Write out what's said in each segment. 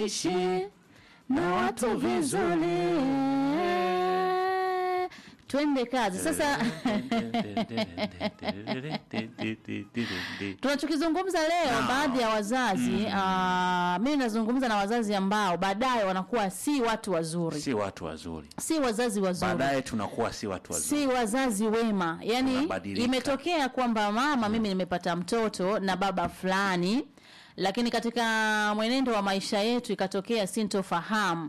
uishi na watu vizuri. Twende kazi sasa. Tunachokizungumza leo, baadhi ya wazazi ah, mimi nazungumza na wazazi ambao baadaye wanakuwa si watu wazuri, si watu wazuri, si wazazi wazuri baadaye tunakuwa si watu wazuri. si wazazi wema. Yani Tunabadilika. imetokea kwamba mama, mimi nimepata mtoto na baba fulani, lakini katika mwenendo wa maisha yetu ikatokea sintofahamu.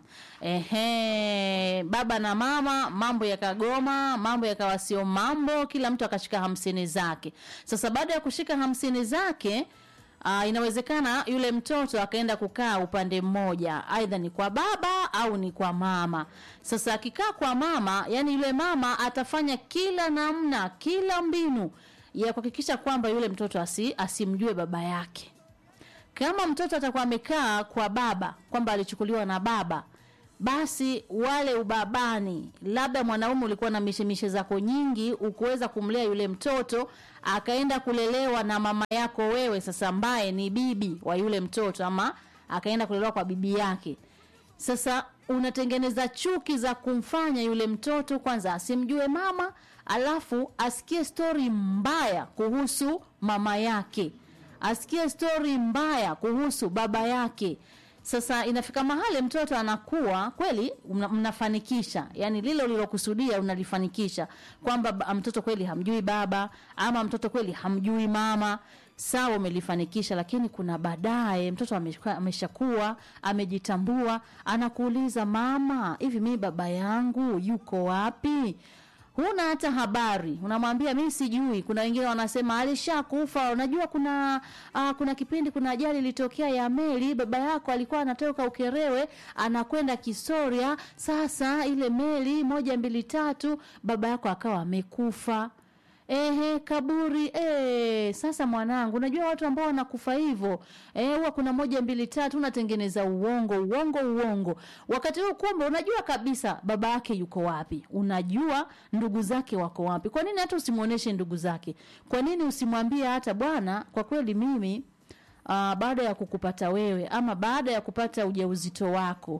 Ehe, baba na mama, mambo yakagoma, mambo yakawa sio mambo, kila mtu akashika hamsini zake. Sasa baada ya kushika hamsini zake Uh, inawezekana yule mtoto akaenda kukaa upande mmoja, aidha ni kwa baba au ni kwa mama. Sasa akikaa kwa mama, yani yule mama atafanya kila namna, kila mbinu ya kuhakikisha kwamba yule mtoto asi, asimjue baba yake. Kama mtoto atakuwa amekaa kwa baba, kwamba alichukuliwa na baba, basi wale ubabani, labda mwanaume ulikuwa na mishemishe zako nyingi, ukuweza kumlea yule mtoto, akaenda kulelewa na mama yako wewe, sasa ambaye ni bibi wa yule mtoto, ama akaenda kulelewa kwa bibi yake. Sasa unatengeneza chuki za kumfanya yule mtoto kwanza asimjue mama, alafu asikie stori mbaya kuhusu mama yake, asikie stori mbaya kuhusu baba yake. Sasa inafika mahali mtoto anakuwa kweli mna, mnafanikisha yani lile ulilokusudia unalifanikisha kwamba ba- mtoto kweli hamjui baba ama mtoto kweli hamjui mama sawa umelifanikisha lakini kuna baadaye mtoto amesha- ameshakuwa amejitambua anakuuliza mama hivi mimi baba yangu yuko wapi huna hata habari unamwambia mimi sijui kuna wengine wanasema alishakufa unajua kuna uh, kuna kipindi kuna ajali ilitokea ya meli baba yako alikuwa anatoka ukerewe anakwenda kisoria sasa ile meli moja mbili tatu baba yako akawa amekufa Ehe, kaburi eh, sasa mwanangu, unajua watu ambao wanakufa hivyo eh, huwa kuna moja mbili tatu, unatengeneza uongo uongo uongo. Wakati huu kumbe unajua kabisa baba yake yuko wapi, unajua ndugu zake wako wapi. Kwa nini hata usimuoneshe ndugu zake? Kwa nini usimwambie hata bwana, kwa kweli mimi uh, baada ya kukupata wewe ama baada ya kupata ujauzito wako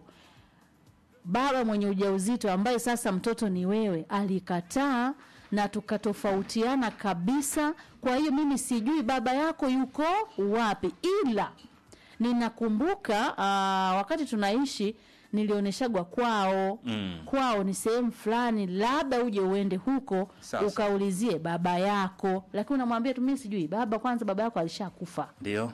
baba mwenye ujauzito ambaye sasa mtoto ni wewe alikataa na tukatofautiana kabisa. Kwa hiyo mimi sijui baba yako yuko wapi, ila ninakumbuka uh, wakati tunaishi nilioneshagwa kwao Mm. kwao ni sehemu fulani, labda uje uende huko Sasa. ukaulizie baba yako, lakini unamwambia tu mimi sijui baba. Kwanza baba yako alishakufa Ndio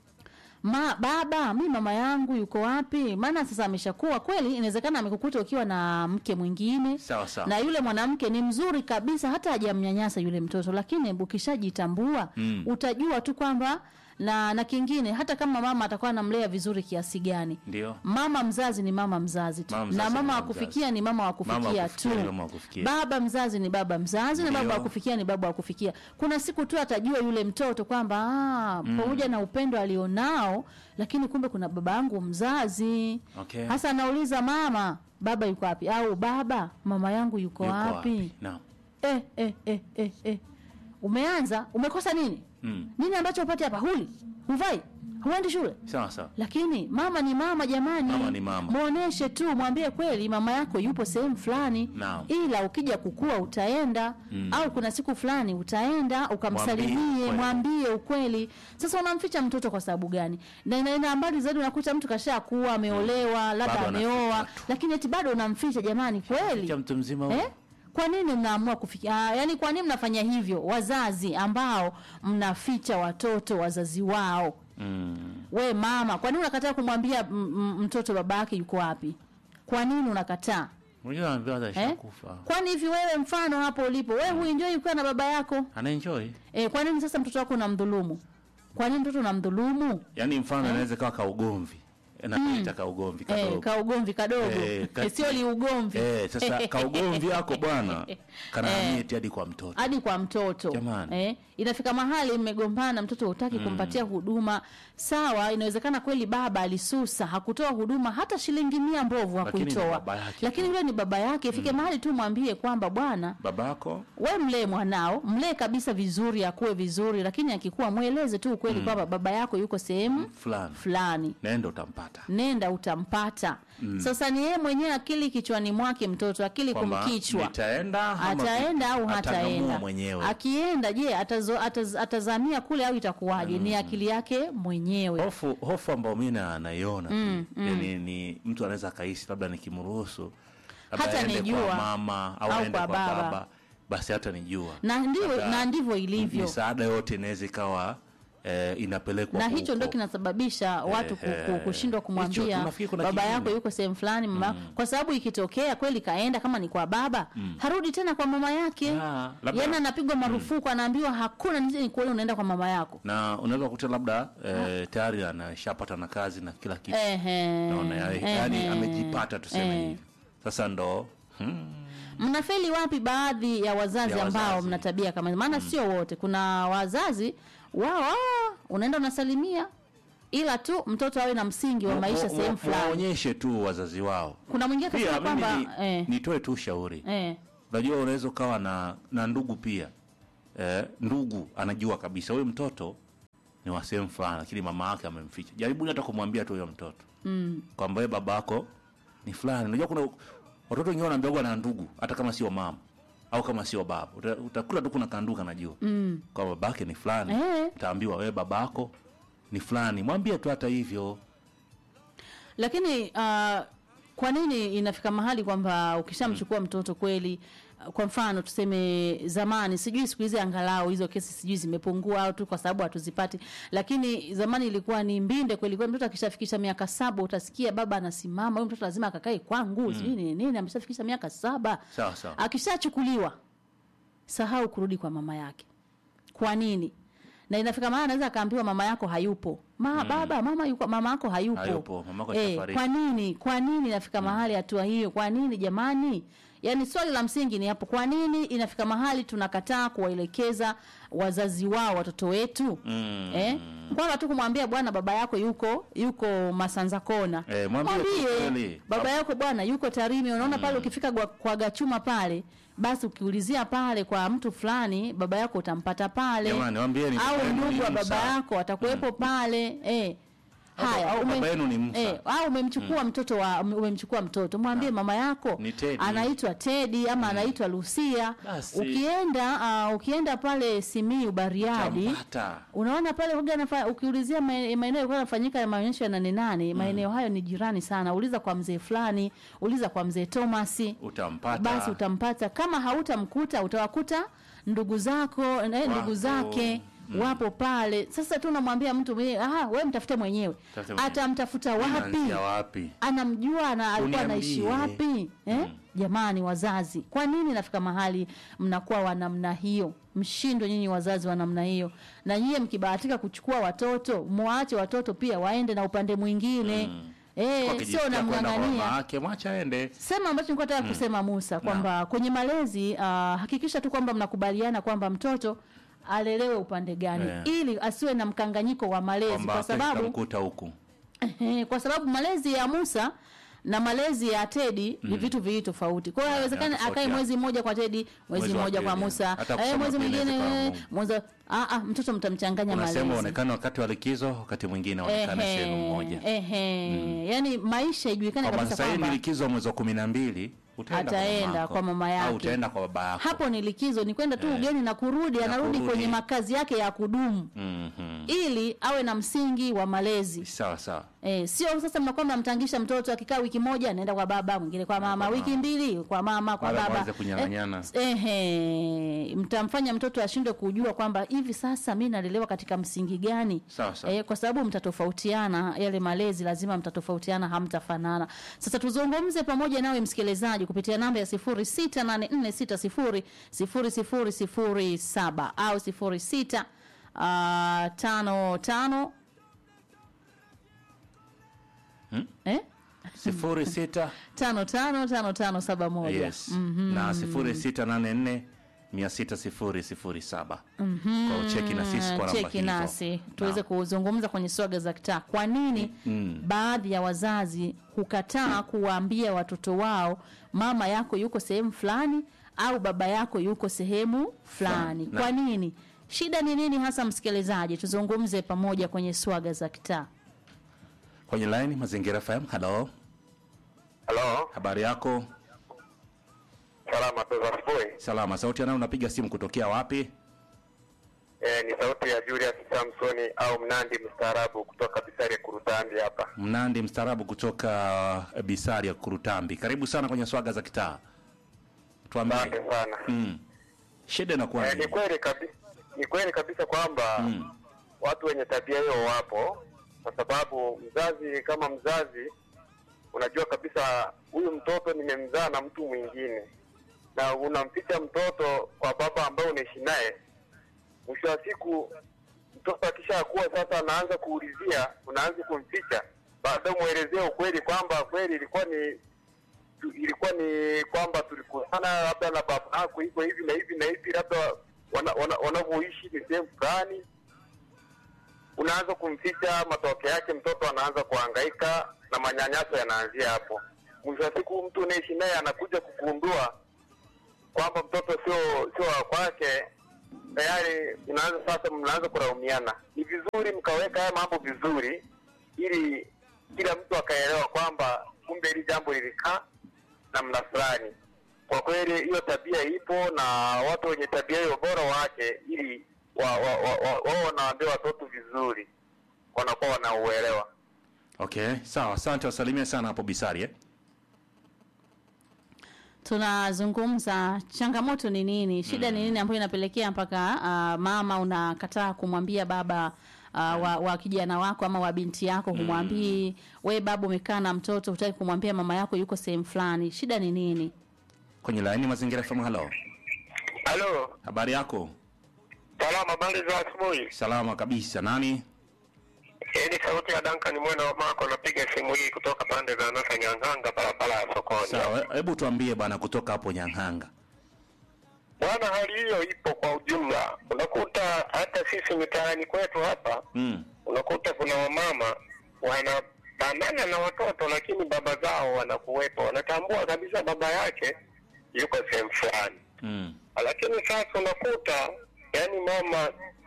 ma baba mi mama yangu yuko wapi maana sasa ameshakuwa kweli inawezekana amekukuta ukiwa na mke mwingine sawa sawa. na yule mwanamke ni mzuri kabisa hata hajamnyanyasa yule mtoto lakini ukishajitambua Mm. utajua tu kwamba na na kingine hata kama mama atakuwa anamlea vizuri kiasi gani Ndio mama mzazi ni mama mzazi tu Mama mzazi na ni mama mama wa kufikia ni mama wa Mama wa kufikia kufikia tu ni mama wa kufikia. baba mzazi ni baba mzazi na baba Ndio. wa kufikia ni baba wa kufikia kuna siku tu atajua yule mtoto kwamba ah, pamoja na upendo alionao lakini kumbe kuna baba yangu mzazi Okay. hasa anauliza mama baba yuko wapi au baba mama yangu yuko, Yuko wapi Naam. eh, eh, eh, eh, eh. umeanza umekosa nini Mm. nini ambacho upate hapa huli huvai huendi shule Sawa sawa. lakini mama ni mama jamani Mama ni mama. muoneshe tu mwambie kweli mama yako yupo sehemu fulani Naam. ila ukija kukua utaenda Mm. au kuna siku fulani utaenda Mwambie ukamsalimie ukweli. mwambie ukweli sasa unamficha mtoto kwa sababu gani na inaenda mbali zaidi unakuta mtu kasha kuwa ameolewa labda Bado ameoa anaficha tu. lakini eti bado unamficha jamani kweli Cha mtu mzima huyo. Eh? Kwa nini mnaamua kufikia? Ah, yani kwa nini mnafanya hivyo wazazi ambao mnaficha watoto wazazi wao? Mm. We mama, kwa nini unakataa kumwambia m- m- mtoto baba yake yuko wapi? Kwa nini unakataa? Unajua anaambiwa hata Eh? ashakufa. Kwani hivi wewe mfano hapo ulipo, wewe huenjoy ukiwa na baba yako? Ana enjoy. Eh, kwa nini sasa mtoto wako unamdhulumu? Kwa nini mtoto unamdhulumu? Yaani mfano anaweza kawa ka ugomvi. Napita ka ugomvi Eh, kadogo. ka ugomvi kadogo. Eh, Eh, kati- sio li ugomvi. Eh, sasa ka ugomvi yako bwana kanahamia Eh. eti hadi kwa mtoto. hadi kwa mtoto Jamani. eh, inafika mahali mmegombana, mtoto hutaki kumpatia huduma. Sawa, inawezekana kweli baba alisusa, hakutoa huduma hata shilingi mia mbovu Lakini ni hakuitoa, baba yake lakini yule ni baba yake. Ifike mahali tu mwambie kwamba bwana, Babako we mlee mwanao, mlee kabisa vizuri, akuwe vizuri, lakini akikuwa mweleze tu ukweli kwamba baba yako yuko sehemu fulani fulani. naenda utampata. utampata nenda utampata sasa ni yeye mwenyewe akili kichwani mwake mtoto akili Kwamba kumkichwa nitaenda ama ataenda au atangamua hataenda mwenyewe akienda je atazo, ataz, atazamia kule au itakuwaje ni akili yake mwenyewe hofu hofu ambayo mi na- naiona mm, yani ni mtu anaweza akaishi labda nikimruhusu labda Hata aende nijua. kwa mama au, Au aende kwa kwa baba. baba. basi hata nijua na ndivyo Labda na ndivyo ilivyo misaada yote inaweza ikawa eh, inapelekwa na huko. hicho ndio kinasababisha watu ku- ku- Ehe. kushindwa Hicho, kumwambia tunafikiri kuna baba kingine. yako yuko sehemu fulani mama kwa sababu ikitokea kweli kaenda kama ni kwa baba harudi tena kwa mama yake Ah, labda- yani anapigwa marufuku anaambiwa hakuna nije nikuone unaenda kwa mama yako na unaweza kukuta labda eh, tayari anashapata na kazi na kila kitu Ehe. naona ya- Ehe. yani amejipata tuseme Eh. hivi sasa ndo hmm, mnafeli wapi baadhi ya wazazi Ya ambao wazazi. mna tabia kama hizo? maana sio wote kuna wazazi wao ah, unaenda unasalimia ila tu mtoto awe na msingi wa maisha wa- sehemu wa- fulani waonyeshe tu wazazi wao kuna mwingine pia akasema mimi kwamba ni, eh, nitoe tu ushauri eh, unajua unaweza ukawa na na ndugu pia eh, ndugu anajua kabisa huyu mtoto ni wa sehemu fulani lakini mama yake amemficha jaribuni hata kumwambia tu huyo mtoto mm, kwamba wewe baba yako ni fulani unajua kuna watoto wengine wanaambiwa na ndugu hata kama sio mama au kama sio baba Uta- utakuta tu kuna kanduka najua mm. kwa babake ni fulani Eh. utaambiwa wewe babako ni fulani mwambie tu hata hivyo lakini uh, kwa nini inafika mahali kwamba ukishamchukua mtoto kweli uh, kwa mfano tuseme zamani sijui siku hizi angalau hizo kesi sijui zimepungua au tu kwa sababu hatuzipati lakini zamani ilikuwa ni mbinde kweli kweli mtoto akishafikisha miaka saba utasikia baba anasimama huyu mtoto lazima akakae kwangu sijui nini nini ameshafikisha miaka saba sawa sawa akishachukuliwa sahau kurudi kwa mama yake kwa nini na inafika mahali anaweza akaambiwa mama yako hayupo ma, baba mama yuko mama yako hayupo, Hayupo, mamako eh, ashafariki. kwa nini kwa nini inafika mahali hatua hiyo kwa nini jamani yaani swali la msingi ni hapo kwa nini inafika mahali tunakataa kuwaelekeza wazazi wao watoto wetu Mm. eh? kwamba tu kumwambia bwana baba yako yuko yuko masanza kona Eh, mwambie tu kweli. baba yako bwana yuko tarimi unaona pale ukifika kwa, kwa gachuma pale basi ukiulizia pale kwa mtu fulani baba yako utampata pale Jamani, waambieni baba au yenu ni ndugu wa baba Musa. yako atakuwepo pale eh Au- haya au ume- baba yenu ni Musa. eh, au umemchukua mtoto wa umemchukua mtoto mwambie mama yako Ni Teddy. anaitwa Teddy ama anaitwa Lucia Basi. ukienda uh, ukienda pale Simiyu Bariadi Tampata. unaona pale huga nafa, ukiulizia ma- maeneo yalikuwa yanafanyika ya maonyesho ya nane nane maeneo hayo ni jirani sana uliza kwa mzee fulani uliza kwa mzee Thomas utampata basi utampata kama hautamkuta utawakuta ndugu zako eh, ndugu Wako. zake wapo pale sasa tu unamwambia mtu mwenyewe aha wewe mtafute mwenyewe Tafute mwenyewe. atamtafuta wapi Unaanzia wapi anamjua na alikuwa anaishi Uniambie. wapi eh? Jamani wazazi, kwa nini nafika mahali mnakuwa wa namna hiyo? Mshindwe nyinyi wazazi wa namna hiyo, na nyie mkibahatika kuchukua watoto, mwaache watoto pia waende na upande mwingine eh, sio Wakijisikia kwenda kwa namng'ang'ania mama yake mwacha aende sema ambacho nilikuwa nataka kusema Musa kwamba kwenye malezi uh, hakikisha tu kwamba mnakubaliana kwamba mtoto alelewe upande gani Yeah. ili asiwe na mkanganyiko wa malezi kwamba kwa sababu mkuta huku Ehe, kwa sababu malezi ya Musa na malezi ya Tedi ni vitu viwili tofauti. Kwa hiyo haiwezekani akae yanatofautiana. mwezi mmoja kwa Tedi, mwezi Mwezi wa mmoja kwa pili. Musa, Hata eh, kusoma mwezi pia mwingine inawezekana eh, Mungu. mwezi ah ah, mtoto mtamchanganya unasema malezi. onekane wakati wa likizo wakati mwingine onekane sehemu moja Ehe, yani maisha ijulikane kwamba kabisa sasa hii ni kwamba likizo wa mwezi wa kumi na mbili utaenda Ataenda mamako. kwa mama yake. au utaenda kwa baba yako hapo ni likizo, ni kwenda tu Eh. ugeni na kurudi, Na anarudi kurudi. kwenye makazi yake ya kudumu Mhm. ili awe na msingi wa malezi. sawa sawa Eh, sio sasa mnakuwa mnamtangisha mtoto akikaa wiki moja anaenda kwa baba, mwingine kwa mama, kwa wiki mama. mbili kwa mama, kwa Wala baba. mwanze kunyang'anyana. Eh, ehe, mtamfanya mtoto ashindwe kujua kwamba hivi sasa mimi nalelewa katika msingi gani? Sawa, sawa. Eh, kwa sababu mtatofautiana, yale malezi lazima mtatofautiana, hamtafanana. Sasa tuzungumze pamoja nawe msikilizaji kupitia namba ya 0684600007 au 06 uh, tano tano eh? sifuri sita tano tano tano tano saba moja yes na sifuri sita nane nne mia sita sifuri sifuri saba kwa ucheki na sisi kwa namba cheki hizo. nasi tuweze Naam. kuzungumza kwenye swaga za kitaa kwa nini baadhi ya wazazi hukataa kuwaambia watoto wao mama yako yuko sehemu fulani au baba yako yuko sehemu fulani Naam. kwa nini shida ni nini hasa msikilizaji tuzungumze pamoja kwenye swaga za kitaa kwenye line Mazingira FM. Halo, Halo, habari yako? salama tu za asubuhi. Salama. Sauti anayo unapiga simu kutokea wapi? Eh, ni sauti ya Julius Samsoni au Mnandi mstaarabu kutoka Bisari Kurutambi hapa. Mnandi mstaarabu kutoka uh, Bisari ya Kurutambi. Karibu sana kwenye swaga za kitaa. Tuambie. Asante sana. Mm. Shida inakuwa Eh, ni nini? kweli kabisa, ni kweli kabisa kwamba Mm. watu wenye tabia hiyo wapo, kwa sababu mzazi kama mzazi unajua kabisa huyu mtoto nimemzaa na mtu mwingine, na unamficha mtoto kwa baba ambaye unaishi naye. Mwisho wa siku mtoto akishakuwa sasa, anaanza kuulizia, unaanza kumficha, baadaye umwelezea ukweli kwamba kweli ilikuwa ni tu- ilikuwa ni kwamba tulikutana labda na baba yako hivyo hivi na hivi na hivi, labda wanavyoishi wana, wanavyoishi ni sehemu fulani unaanza kumficha, matokeo yake mtoto anaanza kuhangaika na manyanyaso yanaanzia hapo. Mwisho wa siku mtu unaishi naye anakuja kugundua kwamba mtoto sio sio wa kwake, tayari unaanza sasa, mnaanza kulaumiana. Ni vizuri mkaweka haya mambo vizuri, ili kila mtu akaelewa kwamba kumbe hili jambo lilikaa namna fulani. Kwa kweli hiyo tabia ipo, na watu wenye tabia hiyo bora waache, ili wao wa, wa, wa, wao wanawaambia watoto vizuri, wanakuwa wanauelewa. Okay, sawa. Asante, wasalimia sana hapo Bisari eh? tunazungumza changamoto ni nini shida ni nini ambayo inapelekea mpaka uh, mama unakataa kumwambia baba uh, wa, wa kijana wako ama wa binti yako humwambii we baba umekaa na mtoto hutaki kumwambia mama yako yuko sehemu fulani shida ni nini Kwenye line Mazingira FM. Halo, Halo, habari yako? salama, habari za asubuhi. Salama kabisa. Nani? Hii ni sauti ya Duncan mwana wa Mako, napiga simu hii kutoka pande za Nasa Nyang'anga, barabara ya sokoni. Sawa, hebu tuambie bwana, kutoka hapo Nyang'anga. Bwana, hali hiyo ipo kwa ujumla. Unakuta hata sisi mitaani kwetu hapa Mm. unakuta kuna wamama wanabanana na watoto, lakini baba zao wanakuwepo, wanatambua kabisa baba yake yuko sehemu fulani, Mm. lakini sasa unakuta yani mama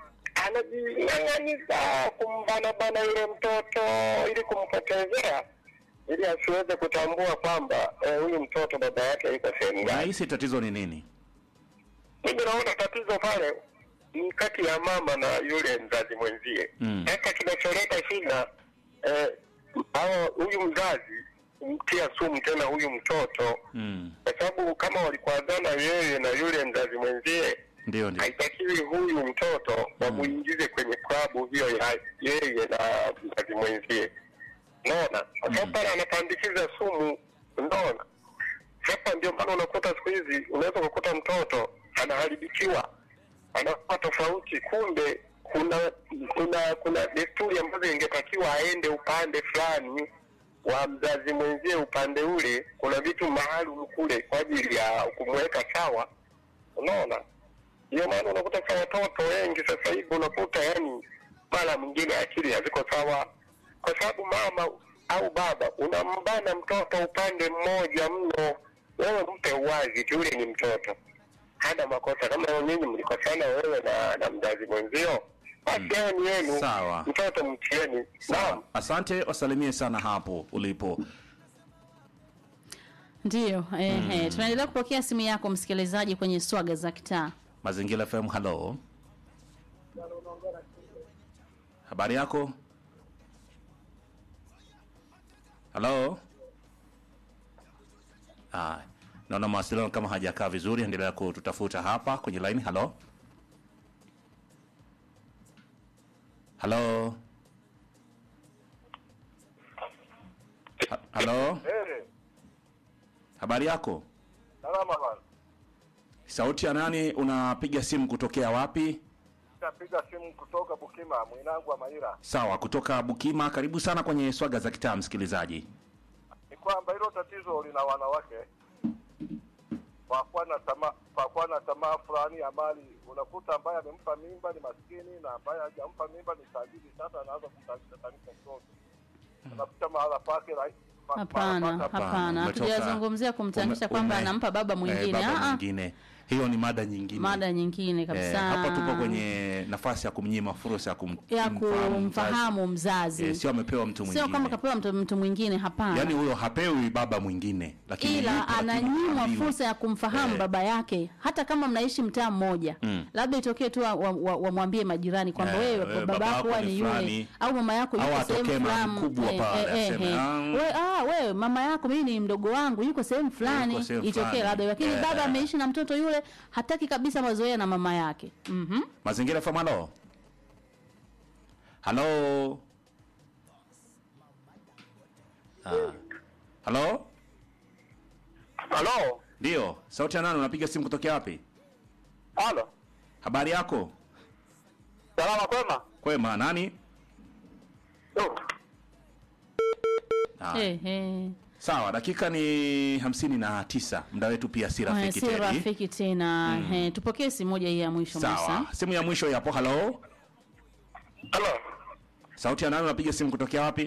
anajing'ang'aniza kumbanabana yule mtoto ili kumpotezea ili asiweze kutambua kwamba eh, huyu mtoto baba yake yuko sehemu gani. Unahisi tatizo ni nini? Mimi naona tatizo pale ni kati ya mama na yule mzazi mwenzie. Mm. Sasa kinacholeta shida eh, hao huyu mzazi mtia sumu tena huyu mtoto, Mm. kwa sababu kama walikwazana yeye na yule mzazi mwenzie, Ndio, ndio. haitakiwi huyu mtoto wamuingize kwenye klabu hiyo ya yeye na mzazi mwenzie. Unaona, kwa sababu pale anapandikiza sumu. Unaona, sasa ndio maana unakuta siku hizi unaweza kukuta mtoto anaharibikiwa, anakuwa tofauti, kumbe kuna kuna kuna desturi ambazo ingetakiwa aende upande fulani wa mzazi mwenzie, upande ule kuna vitu maalum kule kwa ajili ya kumweka sawa. Unaona, ndio maana unakuta sa watoto wengi sasa hivi unakuta yani mara mwingine akili haziko sawa, kwa sababu mama au baba unambana mtoto upande mmoja mno. Wewe mpe uwazi tu, yule ni mtoto, hana makosa. Kama nyinyi mlikosana wewe na, na mzazi mwenzio, basi yeye ni yenu, Sawa. mtoto mtieni. Naam. Sawa. Asante, wasalimie sana hapo ulipo. ndiyo ehe tunaendelea kupokea simu yako msikilizaji kwenye swaga za kitaa Mazingira FM. Halo, habari yako? Halo. Ah, naona mawasiliano kama hajakaa vizuri, endelea kututafuta hapa kwenye line. Halo, halo, Ha- halo, Eh, habari yako? salama bwana. Sauti ya nani? Unapiga simu kutokea wapi? Napiga simu kutoka Bukima, mwinangu wa Maira. Sawa, kutoka Bukima. Karibu sana kwenye swaga za kitaa, msikilizaji. Ni kwamba hilo tatizo lina wanawake kwa kuwa na tamaa kwa kuwa na tamaa fulani ya mali. Unakuta ambaye amempa mimba ni maskini na ambaye hajampa mimba ni tajiri. Sasa anaanza kumtanisha tanisha mtoto, unakuta mahala pake rai- ma- mahala hapana pake- hapana umetoka- hatujazungumzia kumtanisha ume- kwamba ume- anampa baba eh, mwingine baba Ah, ah. mwingine. hiyo ni mada nyingine mada nyingine kabisa Eh, hapa tupo kwenye nafasi ya kumnyima fursa ya kum, ya kumfahamu kumfahamu mzazi mzazi. Eh, sio amepewa mtu sio mwingine kama kapewa mtu, mtu mwingine hapana yaani huyo hapewi baba mwingine lakini ila yupo, lakini ananyimwa haambiwi. fursa ya kumfahamu Eh. baba yake hata kama mnaishi mtaa mmoja Mm. labda itokee tu wamwambie wa, wa wamwambie majirani kwamba Eh, wewe wewe baba baba yako yako huwa ni ni yule fulani. au mama yako Au yuko atokee sehemu mama fulani mkubwa Eh, pale, eh, aseme, eh. "Ah, We- ah, wewe mama yako mimi ni mdogo wangu yuko sehemu fulani Yuko sehemu itokee fulani. labda lakini Eh, baba eh. ameishi na mtoto yule hataki kabisa mazoea na mama yake mhm mazingira FM halo halo Ah. halo Halo, ndio sauti ya nani unapiga simu kutokea wapi halo, habari yako salama kwema? kwema nani Oh, ah. eh eh sawa dakika ni hamsini na tisa muda wetu pia si Eh, rafiki si tedi rafiki tena eh, tupokee simu moja hii ya mwisho Musa sawa simu ya mwisho yapo halo halo, sauti ya nani unapiga simu kutokea wapi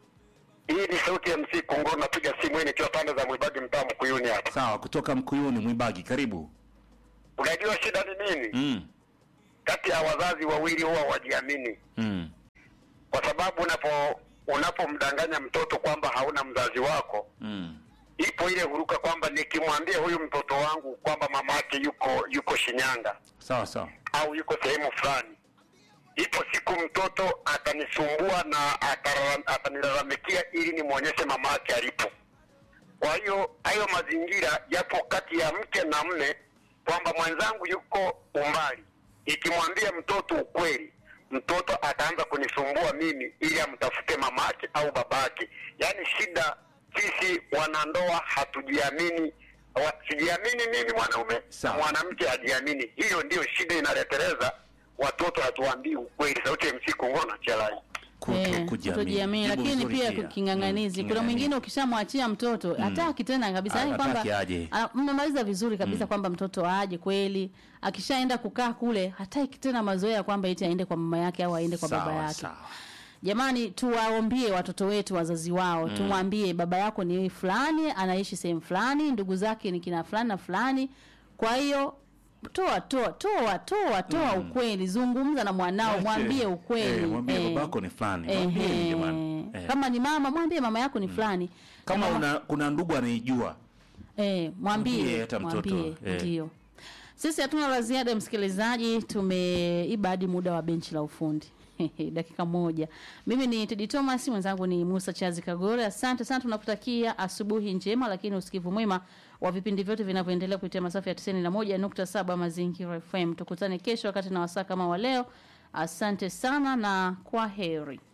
hii ni sauti ya MC Kongo, napiga simu hii nikiwa pande za Mwibagi, mtaa Mkuyuni hapa. sawa kutoka mkuyuni mwibagi karibu Unajua shida ni nini? mm. Kati ya wazazi wawili huwa wajiamini, Mm. kwa sababu unapo unapomdanganya mtoto kwamba hauna mzazi wako, Mm. ipo ile huruka kwamba nikimwambia huyu mtoto wangu kwamba mama yake yuko yuko Shinyanga sawa sawa au yuko sehemu fulani, ipo siku mtoto atanisumbua na atara- atanilalamikia ili nimwonyeshe mama yake alipo. Kwa hiyo hayo mazingira yapo kati ya mke na mme, kwamba mwenzangu yuko umbali. Ikimwambia mtoto ukweli, mtoto ataanza kunisumbua mimi ili amtafute mama yake au baba yake. Yaani shida, sisi wanandoa hatujiamini. Wa- Sijiamini mimi mwanaume, Sawa. mwanamke hajiamini. Hiyo ndiyo shida inaleteleza watoto, hatuambii ukweli. Sauti ya MC Kongona Chelai. Kuto Eh, kujiamini. kutojiamini Jibu lakini nzuri pia pia. king'ang'anizi Mm, kuna king'ang'anizi. mwingine ukishamwachia mtoto hataki tena kabisa yani Hataki kwamba aje. ah, mmemaliza vizuri kabisa kwamba mtoto aje kweli akishaenda kukaa kule hataki tena mazoea kwamba eti aende kwa mama yake au aende kwa baba Sawa, yake sawa. jamani tuwaombie watoto wetu wazazi wao tumwambie baba yako ni fulani anaishi sehemu fulani ndugu zake ni kina fulani na fulani kwa hiyo toa toa toa toa toa ukweli zungumza na mwanao Ache. mwambie ukweli Eh, mwambie Eh. babako ni fulani. Ehe. Mwambie jamani. Eh. kama ni mama mwambie mama yako ni fulani kama Kama- una, kuna ndugu anaijua eh, mwambie Mwambie hata mtoto, mwambie eh. ndio sisi hatuna la ziada msikilizaji tumeiba hadi muda wa benchi la ufundi dakika moja mimi ni tedi thomas mwenzangu ni musa chazi kagore asante sana tunakutakia asubuhi njema lakini usikivu mwema wa vipindi vyote vinavyoendelea kupitia masafa ya 91.7 mazingira fm tukutane kesho wakati na wasaa kama wa leo asante sana na kwa heri